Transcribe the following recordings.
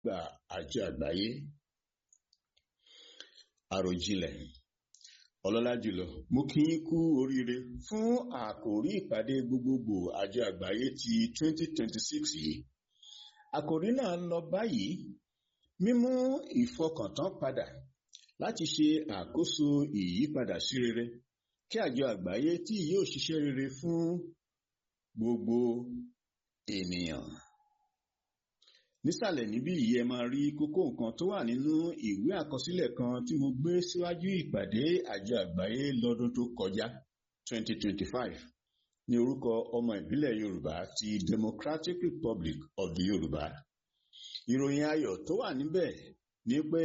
àgbà àjọ àgbáyé àròjinlẹ̀ ọlọ́lá jùlọ mo kí yín kú oríire fún àkòrí ìpàdé gbogbogbò àjọ àgbáyé ti 2026 yìí àkòrí náà lọ báyìí mímú ìfọkàntán padà láti ṣe àkóso ìyípadà sí rere kí àjọ àgbáyé tí yóò ṣiṣẹ́ rere fún gbogbo ènìyàn nísàlẹ̀ níbí yìí ẹ máa rí kókó nǹkan tó wà nínú ìwé àkọsílẹ̀ kan tí mo gbé síwájú ìpàdé àjọ àgbáyé lọ́dún tó kọjá 2025 ní orúkọ ọmọ ìbílẹ̀ Yorùbá ti Democratic Republic of the Yorùbá ìròyìn ayọ̀ tó wà níbẹ̀ ni pé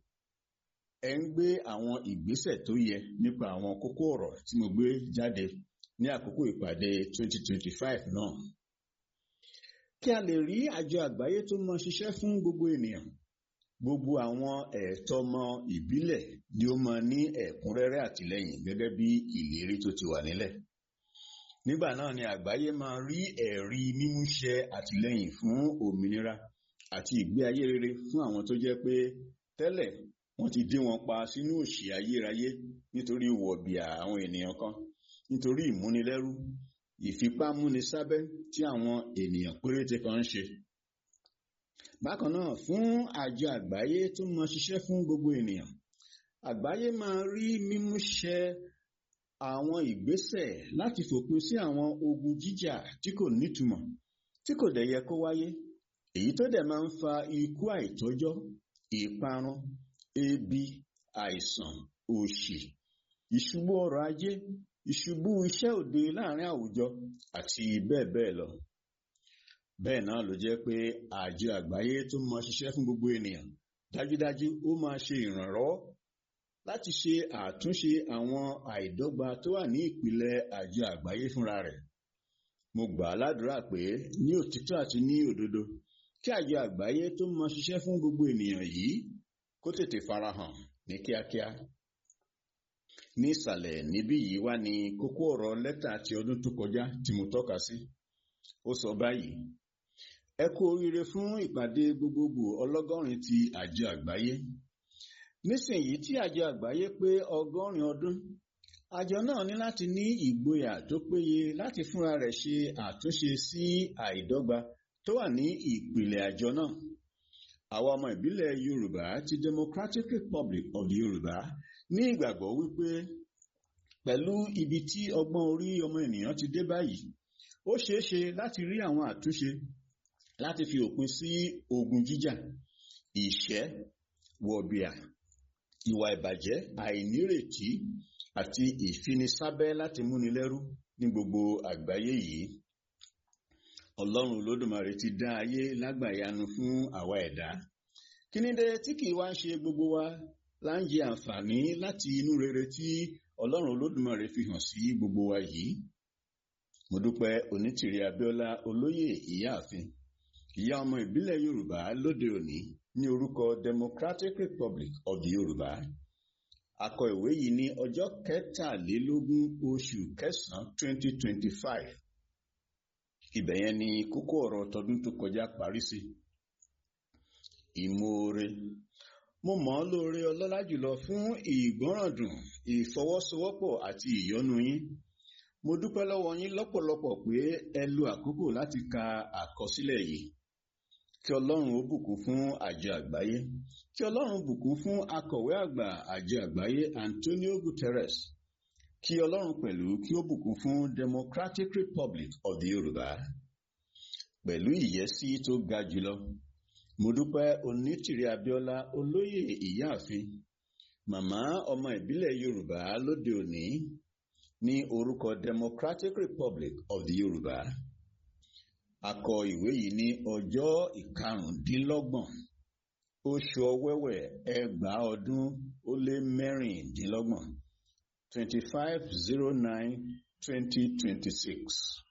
ẹ ń gbé àwọn ìgbésẹ̀ tó yẹ nípa àwọn kókó ọ̀rọ̀ tí mo gbé jáde ní àkókò ìpàdé 2025 náà kí a lè rí àjọ àgbáyé tó mọ ṣiṣẹ́ fún gbogbo ènìyàn gbogbo àwọn ẹ̀tọ́ ọmọ ìbílẹ̀ ni ó máa ní ẹ̀kúnrẹ́rẹ́ àtìlẹ́yìn gẹ́gẹ́ bí ìlérí tó ti wà nílẹ̀ nígbà náà ni àgbáyé máa rí ẹ̀rí mímúṣẹ àtìlẹ́yìn fún òmìnira àti ìgbé ayé rere fún àwọn tó jẹ́ pé tẹ́lẹ̀ wọ́n ti dé wọn pa sínú òṣì ayérayé nítorí wọ̀bìà àwọn ènìyàn kan nítorí ìmúnilẹ́rú ìfipámúnisábẹ́ tí àwọn ènìyàn péréte kan ń ṣe. Bákan náà fún àjọ àgbáyé tó mọ ṣiṣẹ́ fún gbogbo ènìyàn àgbáyé máa rí mímúṣẹ àwọn ìgbésẹ̀ láti fòpin sí àwọn ogun jíjà tí kò nítumọ̀ tí kò dẹ̀ yẹ kó wáyé èyí tó dẹ̀ máa ń fa ikú àìtọ́jọ́ ìparun ebi àìsàn òṣì ìṣubú ọrọ̀ ajé ìṣubú iṣẹ́ òde láàrin àwùjọ àti bẹ́ẹ̀ bẹ́ẹ̀ lọ. Bẹ́ẹ̀ náà ló jẹ́ pé àjọ àgbáyé tó mọ ṣiṣẹ́ fún gbogbo ènìyàn dájúdájú ó máa ṣe ìrànlọ́wọ́ láti ṣe àtúnṣe àwọn àìdọ́gba tó wà ní ìpìlẹ̀ àjọ àgbáyé fúnra rẹ̀. Mo gbà á ládùúrà pé ní òtítọ́ àti ní òdodo kí àjọ àgbáyé tó mọ ṣiṣẹ́ fún gbogbo ènìyàn yìí kó tètè farahàn ní kíákíá ní ìsàlẹ̀ níbí yìí wá ní kókó ọ̀rọ̀ lẹ́tà ti ọdún tó kọjá tí mo tọ́ka sí. Ó sọ báyìí, ẹ kú oríire fún ìpàdé gbogbogbò ọlọ́gọ́rin ti àjọ àgbáyé. Nísìnyí tí àjọ àgbáyé pé ọgọ́rin ọdún, àjọ náà ní láti ní ìgboyà tó péye láti fúnra rẹ̀ ṣe àtúnṣe sí àìdọ́gba tó wà ní ìpìlẹ̀ àjọ náà. Àwa ọmọ ìbílẹ̀ Yorùbá ti Democratic Republic of the Yorùbá ní ìgbàgbọ́ wípé pẹ̀lú ibi tí ọgbọ́n orí ọmọ ènìyàn ti dé báyìí ó ṣeé ṣe láti rí àwọn àtúnṣe láti fi òpin sí ogun jíjà ìṣẹ́ wọ̀bìà ìwà ìbàjẹ́ àìnírètí àti ìfinisábẹ́ láti múni lẹ́rú ní gbogbo àgbáyé yìí Ọlọ́run Olódùmarè ti dá ayé lágbàyanu fún àwa ẹ̀dá kí ni dé tí kìí wá ń ṣe gbogbo wa là ń jẹ àǹfààní láti inú rere tí Ọlọ́run Olódùmarè fi hàn sí gbogbo wa yìí. Mo dúpẹ́ Onítìrí Abíọ́lá Olóyè Ìyáàfin, ìyá ọmọ ìbílẹ̀ Yorùbá lóde òní ní orúkọ Democratic Republic of the Yorùbá. A kọ ìwé yìí ní ọjọ́ kẹtàlélógún oṣù kẹsàn-án 2025. Ibẹ̀ yẹn ni kókó ọ̀rọ̀ tọdún tó kọjá parí sí. Ìmoore mo mọ̀ ọ́ lóore ọlọ́lá jùlọ fún ìgbọ́ràndùn ìfọwọ́sowọ́pọ̀ àti ìyọ́nú yín mo dúpẹ́ lọ́wọ́ yín lọ́pọ̀lọpọ̀ pé ẹ lo àkókò láti ka àkọsílẹ̀ yìí kí ọlọ́run ó bùkún fún àjọ àgbáyé kí ọlọ́run bùkún fún akọ̀wé àgbà àjọ àgbáyé Antonio Guterres kí ọlọ́run pẹ̀lú kí ó bùkún fún Democratic Republic of the Yorùbá pẹ̀lú ìyẹ́sí tó ga jùlọ mo dúpẹ́ onítìrí abíọ́lá olóyè ìyáàfin màmá ọmọ ìbílẹ̀ yorùbá lóde òní ní orúkọ democratic republic of the yorùbá a kọ ìwé yìí ní ọjọ́ ìkarùndínlọ́gbọ̀n oṣù ọ̀wẹ́wẹ̀ ẹgbàá ọdún ó lé mẹ́rìndínlọ́gbọ̀n twenty five zero nine twenty twenty six.